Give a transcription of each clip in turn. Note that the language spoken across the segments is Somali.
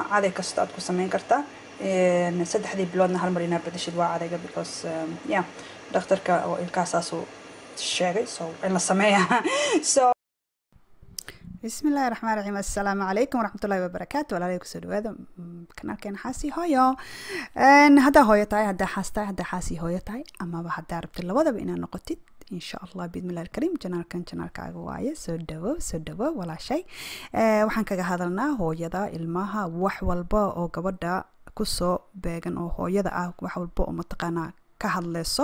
caday kasta aad ku sameyn kartaa saddexdii biloodna hal mar inaa bedeshid waa cadayga because yeah dhakhtarka oo ilkaasaasuu sheegay so in la sameeya so بسم الله الرحمن الرحيم السلام عليكم ورحمة الله وبركاته ولا عليكم سلو هذا kanaalkeena xaasi hooyo haddaa hooyo tahay haddaa xaas tahay haddaa xaasi hooyo tahay amaba haddaa rabtid labadaba inaad noqotid insha allah biidmillahi alkariim janaalkan janaalkaaga waaye soo dhawo soo dhawo walaashay waxaan kaga hadalnaa hooyada ilmaha wax walba oo gabadha kusoo beegan oo hooyada ah wax walba oo mataqaanaa ka hadleyso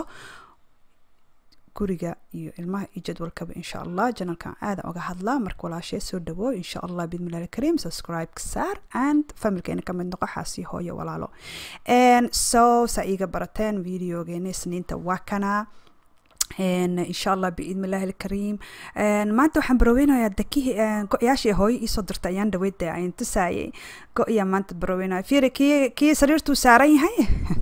guriga iyo ilmaha iyo jadwalkaba insha allah janalkan aada oga hadlaa marka walaashee soo dhawo insha allah bidmillahi alkariim subscribe ka saar and familkeena ka mid noqo xaasi hooyo walaalo so saa iiga barateen videogeena isniinta waa kanaa insha allah biidn illahi alkariim maanta waxaan baroweynayaa dakihii go-yaashii hooyo iisoo dirta ayaan dhaweydda ayan tusaayay go-yaa maanta baroweynaya fiiri kii kii sariirtuu saaran yahay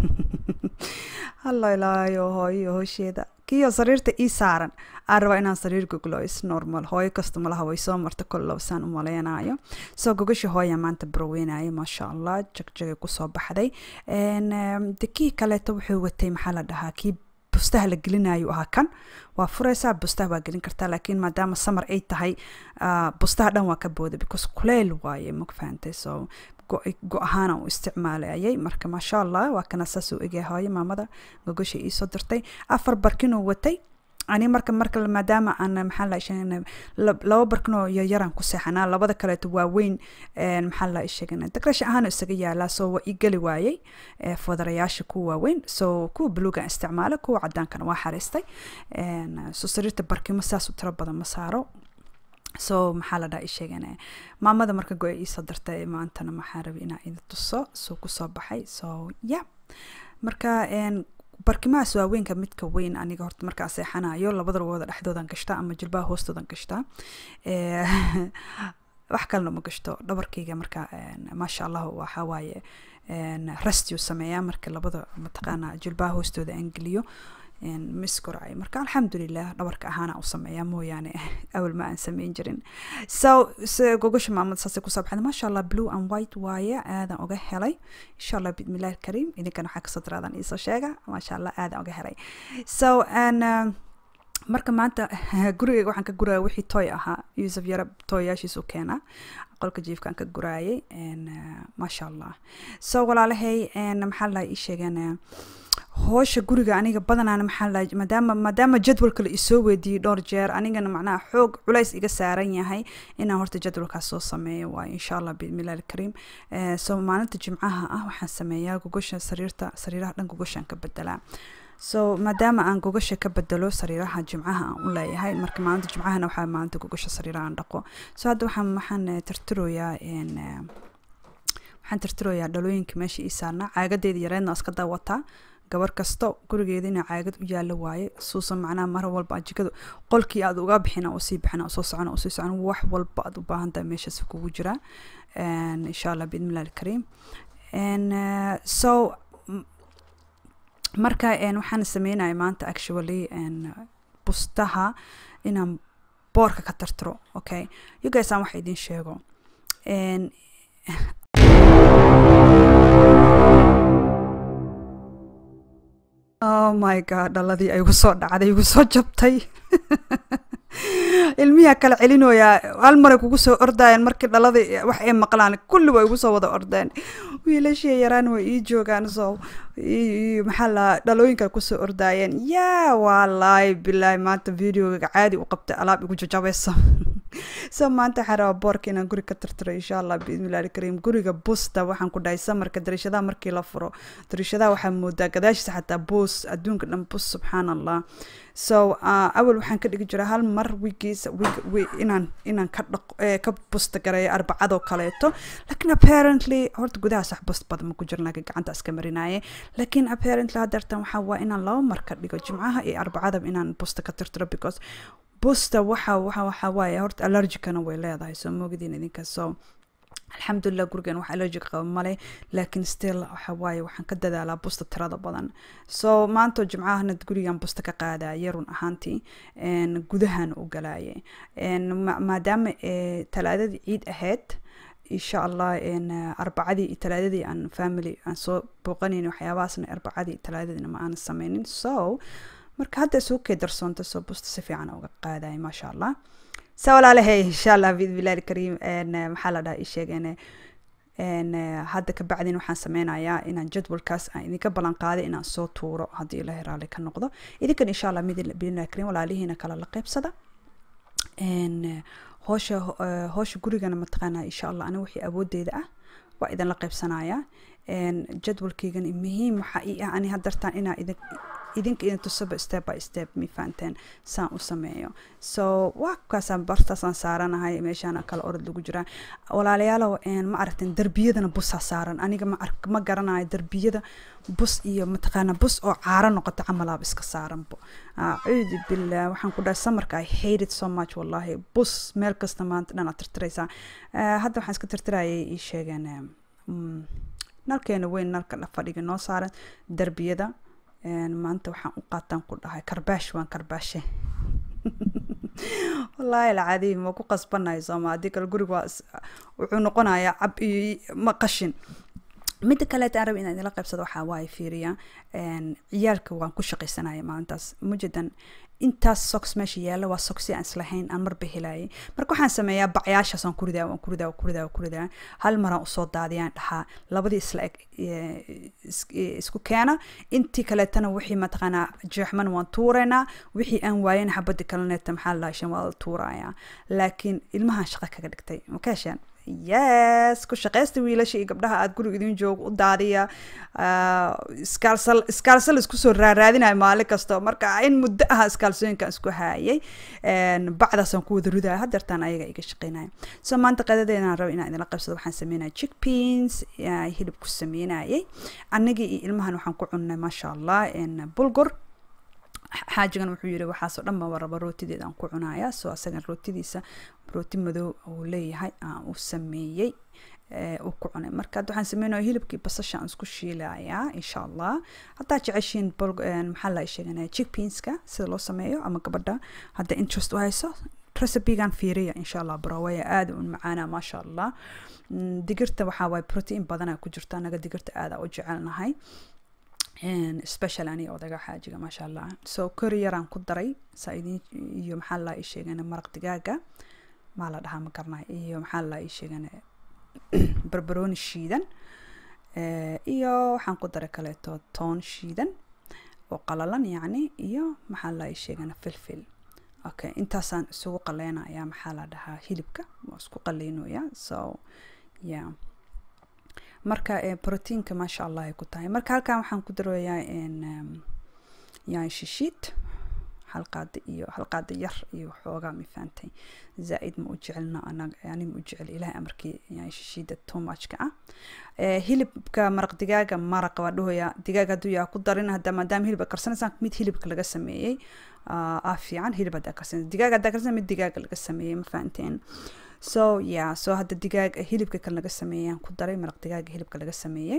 hallo ilaayo hooyo hoosheeda kiyo sariirta ii saaran aan rabaa inaan sariir goglo is normal hooyo kasta malaha way soo marta kollow saan u maleynayo soo gogashi hooya maanta baroweynayo maasha allah jagjagay kusoo baxday de kii kaleeto wuxuu watay maxaa la dhahaa kii bustaha la gelinayo ahaa kan waa fureysaa bustaha waa gelin kartaa laakiin maadaama samar ay tahay bustaha dhan waa ka booda because kuleyl waaye mag fahantay so go-ahaana u isticmaalayay marka maasha allah waa kana saas u egya hooyo maamada gogosha iisoo dirtay afar barkinoo watay ani marka marka maadaama aan maxaa la sheegana laba barkinoo yaryaraan ku seexanaa labada kaleeto waaweyn maxaa la sheegana dekrasha ahaan isaga yaalaa soo waa ii geli waayey fodarayaasha kuwa waaweyn so kuwa buluugan isticmaala kuwa cadaankana waa xariistay so sariirta barkimo saas u tiro badan ma saaro so maxaa la dhaha sheegana maamada marka go-a iisoo dartay maantana maxaa rabay inaa ida tuso soo kusoo baxay so ya marka barkimahaas waaweynka midka weyn aniga horta markaa seexanayo labada lugooda dhexdoodan gashtaa ama jilbaha hoostoodan gashtaa wax kalena ma gashto dhabarkayga marka maasha allah waxaa waaye rastiu sameeyaa marka labada mataqaana jilbaha hoostooda aan geliyo miskoracay marka alxamdulilah dhabarka ahaana u sameeyaa mooyaane awal ma aan sameyn jirin so gogosha maamada saasay kusoo baxda maasha allah blue and white waaye aadan uga helay insha allah bismillahi alkariim idinkana waxaa kasoo diraadan iisoo sheega maasha allah aadan uga helay so and marka maanta gurigayga waxaan ka guraya wixii toy ahaa yuusuf yara tooyaashiisu keenaa qolka jiifkaan ka guraayay maasha allah so walaalahay maxaa la ii sheegeen hoosha guriga aniga badanaana maxaa la maadaama maadaama jadwalka la isoo weydiiyey dhowr jeer anigana macnaha xoog culays iga saaran yahay inaan horta jadwalkaas soo sameeyo waayo insha allah bismillahi alkariim so maalinta jimcaha ah waxaan sameeyaa gogosha sariirta sariiraha dhan gogoshaan ka bedelaa so maadaama aan gogasha ka bedelo sariiraha jimcaha aan u leeyahay marka maalinta jimcahana waxaa maalinta gogasha sariiraha aan dhaqo so hadda waxaan waxaan tirtiroyaa waxaan tirtiroyaa dhalooyinka meesha ii saarnaa caagadeeda yareedna iska daawataa gabar kasto gurigeeda inaa caagad u yaalo waaye suusan macnaha mar walba jikada qolkii aad uga bixina usii bixina usoo socona usii socona wax walba aad u baahan tahay meeshaas kugu jiraa insha allah biidnillahi alkariim so marka waxaan sameynaya maanta actually bustaha inaan boorka ka tartiro okay you guys aan wax idin sheego oh my god dhaladii ay igu soo dhacday igu soo jabtay ilmiyaa kala celinoyaa hal maray kugu soo ordayeen markii dhalada wax ay maqlaan kulli waa igu soo wada ordeen wiilashii yaraan way ii joogaan so maxaa la dhalooyinka kusoo ordaayeen yaa walaay bilaahi maanta videoga caadi u qabtay alaab igu jajabayso so maanta waxaan rabaa boorka inaan guri ka tirtiro insha allah biidnillahi alkariim guriga busta waxaan ku dhahay samarka dariishadaha markii la furo dariishadaha waxaa moodaa gadaashiisa xataa buus adduunka dhan bus subxaan allah so awal waxaan ka dhigi jiraa hal mar wigiisa wig inaan inaan ka dhaq ka busta gareeyo arbacadoo kaleeto laakiin apparently horta gudahaas wax bust badan ma ku jiran laakiin gacanta iska marinaye laakiin apparently haddeertan waxaa waa inaan laba mar ka dhigo jimcaha iyo arbacadaba inaan busta ka tirtiro because busta waxa waxa waxa waaye horta allergicana way leedahay soo moogadiin idinka so alxamdulilah gurigan wax allergic qaba male laakiin still waxa waaye waxaan ka dadaalaa busta tirada badan so maanta jimcahana gurigan busta ka qaadaya run ahaantii gudahan u galaaye maadaama talaadadii ciid ahayd insha allah arbacadii iyo talaadadii aan family aan soo booqanayn waxyaabahaasna arbacadii iyo talaadadiina ma aanan sameynin so marka hadda isugu kee darsoonta soo busta si fiican uga qaadaya maasha allah sa walaalahay insha allah biidbillahi alkariim maxaa la dhaha ii sheegeen hadda ka bacdin waxaan sameynayaa inaan jadwalkaas aan idinka ballan qaaday inaan soo tuuro haddii ilaahay raalli ka noqdo idinkan insha allah mid biidnillahi alkariim walaalihiina kala la qeybsada hoosha hoosha gurigana mataqaanaa insha allah aniga wixii awoodeyda ah waa idin la qeybsanayaa jadwalkeygan muhiim waxaa ii ah ani hadartaan inaa idin idinka idin tusaba step by step mi fahanteen saan u sameeyo so waa kaasaan bartaasaan saaranahay meeshaana kala orod lagu jiraa walaalayaalow ma aragteen derbiyadana busaa saaran aniga ma ark ma garanayo derbiyada bus iyo mataqaana bus oo caaro noqoto camalaaba iska saaranbo acuudu billah waxaan ku dhahay samarka i hate it so much wallahi bus meel kasta maanta dhan aad tirtiraysaa hadda waxaan iska tirtirayay ii sheegeen nalkeena weyn nalka fadhiga noo saaran derbiyada maanta waxaan u qaataan ku dhahay karbaash waan karbaashe wallaahi alcadiim waa ku qasbanahay sooma haddii kale guriga waa wuxuu noqonayaa cab iyo ma qashin midda kaleeta aan raba inaan idinla qaybsado waxaa waaye fiiriya ciyaalka waan ku shaqaysanaya maalintaas mujadan intaas socks meesha yaalla waa soksi aan islahayn aan marba helayay marka waxaan sameeyaa bacyaashaas waan kuridaa waan kuridaa waan kuridaa waan kuridaa hal maraan usoo daadiyaan dhahaa labadii isla eg isku keena intii kaleetana wixii mataqaanaa jeexman waan tuuraynaa wixii aan waayana xabadii kaleneeta maxaa la shan waa la tuurayaa laakiin ilmahan shaqa kaga dhigtay ma ka hesheen yes ku shaqaysta wiilasha iyo gabdhaha aada guriga idin joogo u daadiya iskaalsal iskaalsal isku soo raaraadinayo maalin kasta marka in muddo aha iskaalsooyinkan isku haayay bacdaasaan ku wada ridaya hadeertaan ayaga iga shaqeynaya so maanta qadadeedaan raba inaan idinla qabsado waxaan sameynaya chick beans hilib ku sameynayay annagii iyo ilmahan waxaan ku cunnay maasha allah bulgur xaajigan wuxuu yiri waxaasoo dhan baa raba rootideeda aan ku cunaya so asagan rootidiisa rooti madow uu leeyahay aan u sameeyey uu ku cunay marka hadda waxaan sameynaya hilibkii basasha aan isku shiilayaa insha allah haddaa jeceshiin maxaa la sheeganaya chick beanska sida loo sameeyo ama gabadha hadda interest u hayso recipegan fiiriya insha allah barawaya aada un macaana maasha allah digirta waxaa waaye protein badana ku jirta anaga digirta aada u jecelnahay special aniga odaga xaajiga maasha allah so kori yaraan ku daray saa idin iyo maxaa la ii sheegana maraq digaaga maa la dhahaa ma garnay iyo maxaa la ii sheegana barbarooni shiidan iyo waxaan ku daray kaleeto toon shiidan oo qalalan yacni iyo maxaa la ii sheegana filfil okay intaasaan isugu qaleynayaa maxaa la dhahaa hilibka waa isku qaleynaya so yeah marka proteinka maasha allah ay ku tahay marka halkan waxaan ku daroyaa yan shishiid halqaada iyo halqaada yar iyo xoogaa mifaantay zaa-id ma u jecelna anaga ani ma u jecel ilahay amarkii yan shishiida too muchka ah hilibka maraq digaaga maraqa waa dhahoya digaag hadduu yaa ku darin hadda maadaama hilib karsanaysaan mid hilibka laga sameeyey ah fiican hilib haddaa karsanaysa digaag haddaa karsanaysa mid digaaga laga sameeyey ma fahanteen so yeah so hadda digaag hilibka kan laga sameeyaan ku daray maraq digaaga hilibka laga sameeyey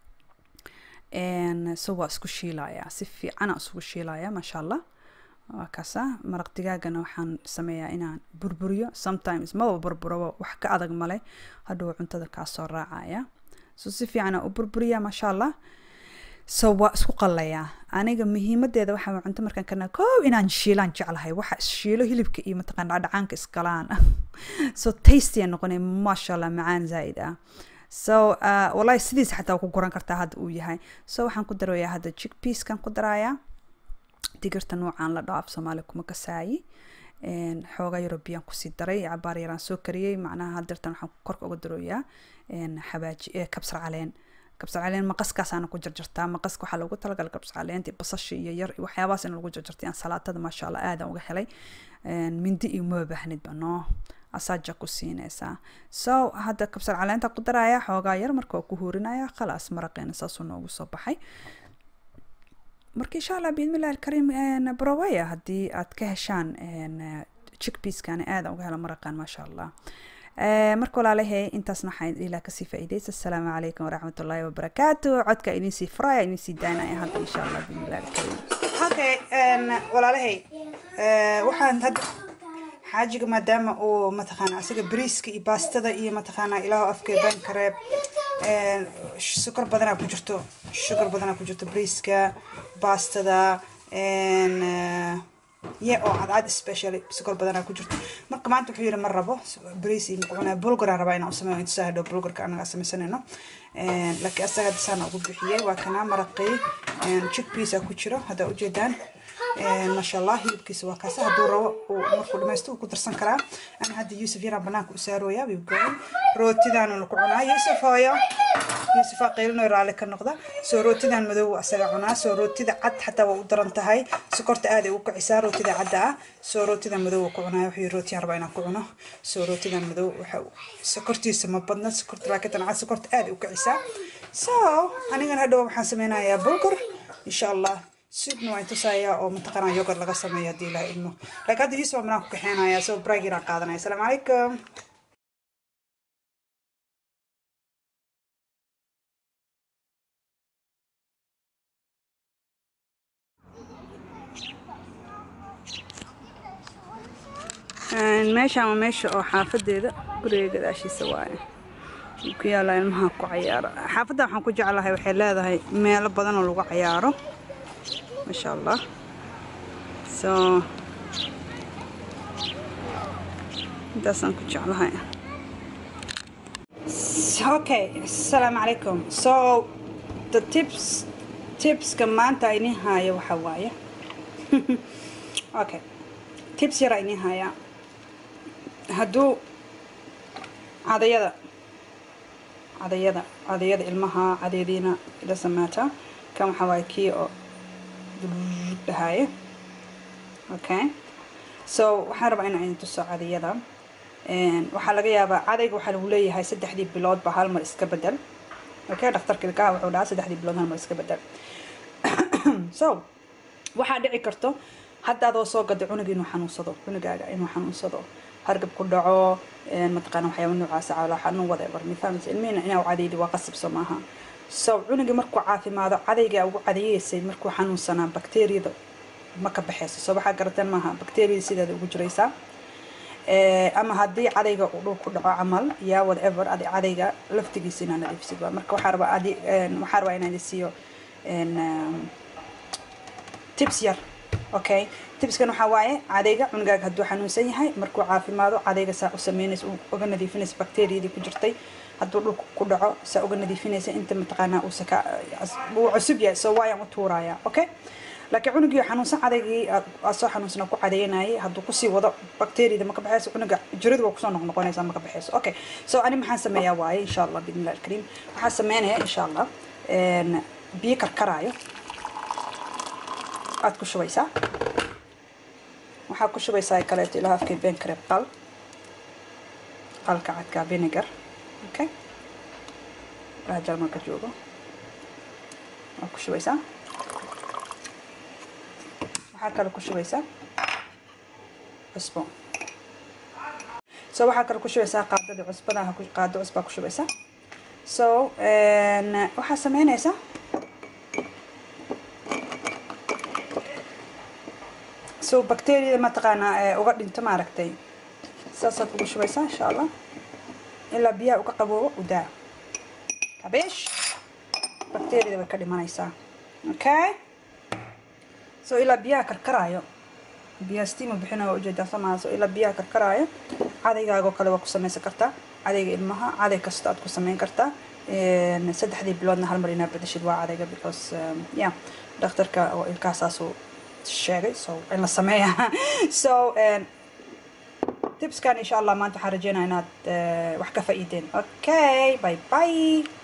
so waa isku shiilayaa si fiicana isugu shiilaya maasha allah waa kaasa maraq digaagana waxaan sameeyaa inaan burburiyo sometimes maba burburaba wax ka adag male hadhow cuntada kaasoo raacaya so si fiicana u burburiya maasha allah so waa isku qalayaa aniga muhiimadeeda waxaa cunto markaan karna koow inaan shiilaan jeclahay waxa shiilo hilibka iyo mataqaan dhacdhacaanka iskalaan so tasty aan noqonay maasha allah macaan zaaid ah so uh, wallahi sidiisa xataa waa ku guran kartaa hadda uu yahay so waxaan ku darayaa hadda chick peaskan ku darayaa digirta noocaan la dhaaf soomaaliya kuma kasaayi xoogaa eurobiyaan kusii daray cabaar yaraan soo kariyey macnaha hadeertan waxaan korka uga daroyaa xabaaji kabsar caleen kabsar caleen maqaskaasaana ku jarjartaa maqaska waxaa loogu talagalay kabsar caleenta basasha iyo yar waxyaabahaas in lagu jarjartay aan salaatada maasha allah aadaan uga helay mindi iyo maba baahnidba noo asaaja ku siinaysaa so hadda kabsar caleenta ku daraya xoogaa yar marka waa ku huurinaya khalaas maraqeena saasuu noogu soo baxay marka insha allah biidmillahi alkariim browaya haddii aad ka heshaan chickpeaskani aadaan uga hela maraqan maasha allah marka walaalahay intaasna waxaan ilaa kasii faa'iidaysa asalaamu calaykum waraxmat ullaahi wabarakaatu codka idin sii furaya idin sii daanaya hadda insha allah biidmillahi alkariim okay walaalahay waxaan hadda xaajiga maadaama uu mataqaana asaga bariiska iyo baastada iyo mataqaana ilaahu afkeedan kareeb sukar badanaa ku jirto sukar badanaa ku jirto bariiska baastada ye oo cadcad specially sukar badanaa ku jirto marka maanta wuxuu yidhi ma rabo bariis iyo macunaa bulgaraan rabaa inaan u sameeyo intusaa hadhow bulgarka anaga samaysanayno laakiin asaga disaan ugu bixiyey waa kanaa maraqii chickpeasa ku jiro haddaa ujeedaan maasha allah hilibkiisa waa kaasa hadduu rabo uu markuu dhamaysto uu ku darsan karaa ana hadda yuusuf yaraan banaanka u saarooyaa way goyn rootidaanu ku cunaa yuusuf hooyo yuusufaa qaylinoy raalli ka noqda soo rootidan madow asaga cunaa soo rootida cad xataa waa u daran tahay sokorta aaday u kicisaa rootida cadda ah soo rootida madow ku cunaa wuxuu rootiyaan rabaa inaan ku cuno soo rootidan madow waxa sokortiisa ma badna sokorta laakiin cad sokorta aaday u kicisaa so anigan hadhow waxaan sameynayaa bulgur insha allah sidna waan tusayaa oo mataqaanaa yogurt laga sameeyo haddii ilaha ilmo laakiin hadda yuusuf manaan ku kaxeenayaa soo bragiraan qaadanaya asalaamu calaykum meeshaan waa meesha oo xaafadeeda guriga gadaashiisa waaye ku yaala ilmaha ku cayaaro xaafadda waxaan ku jeclahay waxay leedahay meelo badan oo lagu cayaaro maasha allah so intaasaan ku jeclahay okay asalaamu calaykum so the tips tipska maanta ini haayo waxa waaye okay tips yara ini haayaa hadduu cadayada cadayada cadayada ilmaha cadeediina ila samaata kan waxaa waaye kii oo dhahaaye okay so waxaan rabaa inaan idin tuso cadayada waxaa laga yaabaa cadayga waxaa lagu leeyahay saddexdii bilood ba hal mar iska bedel okay dhakhtarka ilkaha wuxuu dhahaa saddexdii bilood hal mar iska bedel so waxaa dhici karto hadda adoo soo gaday cunug inuu xanuunsado cunugaaga inuu xanuunsado hargab ku dhaco mataqaana waxyaaba noocaasa cala xanuun whatever mifahmis ilmihina inaa cadaydi waa qasabso maaha so cunugii markuu caafimaado cadaygaa ugu cadayeysay markuu xanuunsanaa bakteriyada ma ka baxeyso so waxaa garateen maaha bakteriyada sideeda ugu jiraysaa ama haddii cadayga uu dhul ku dhaco camal yaa whatever adi cadayga laftigiisa inaa nadiifsid waa marka waxaa rabaa adi waxaa rabaa inaan isiiyo tips yar okay tibskan waxaa waaye cadayga cunugaaga hadduu xanuunsan yahay markuu caafimaado cadayga saa u sameynaysa uga nadiifinaysa bakteriyadii ku jirtay hadduu dhulka ku dhaco saa uga nadiifinaysa inta mataqaanaa uusa ka uu cusub yahay soo waayaan u tuurayaa okay laakiin cunugii xanuunsan cadaygii soo xanuunsan ku cadaynayay hadduu kusii wado bakteriyada ma ka baxayso cunuga jiradu waa kusoo noqnoqonaysaa ma ka baxayso okay so ani maxaan sameeyaa waaye insha allah bidnillahi alkariim waxaan sameynayaa insha allah biyo karkaraayo aad ku shubaysaa waxaa ku shubaysaa kaleeto ilaa afkay been kareeb qal qalka cadkaa vinegar okay ilaa jarmalka joogo waa ku shubaysaa waxaa kale ku shubaysaa cusbo so waxaa kale ku shubaysaa qaadadii cusbada qaado cusbaa ku shubaysaa so waxaa sameynaysaa so bacteriyada mataqaanaa uga dhinto maaragtay saasaad ugu shubaysaa insha allah ilaa biyaha uga qaboobo udaa kabeesh bacteriyada way ka dhimanaysaa okay so ilaa biyaha karkaraayo biyaha steam bixinayo ujeedaa samaha so ilaa biyaha karkaraayo cadaygaagoo kale waa ku samaysan kartaa cadayga ilmaha caday kasta aad ku samayn kartaa saddexdii biloodna hal mar inaa bedeshid waa cadayga because yeah dhakhtarka oo ilkahasaasuu sheegay so in la sameeya so tipskan insha allah maanta waxaan rajeynaya inaad wax ka faa'iideen okay bye bye